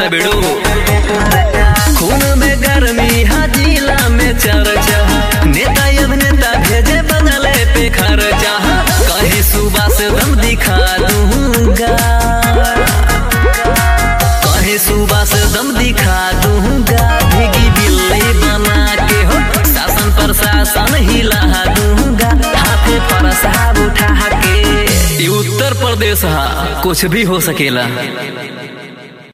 बोलता बेड़ो खून में गर्मी हाजिला में चर्चा नेता अभिनेता भेजे बदले पे खर्चा कहीं सुबह से दम दिखा दूंगा कहीं सुबह से दम दिखा दूंगा भीगी बिल्ली बना के हो शासन प्रशासन हिला दूंगा हाथे पर साहब उठा के ये उत्तर प्रदेश हा कुछ भी हो सकेला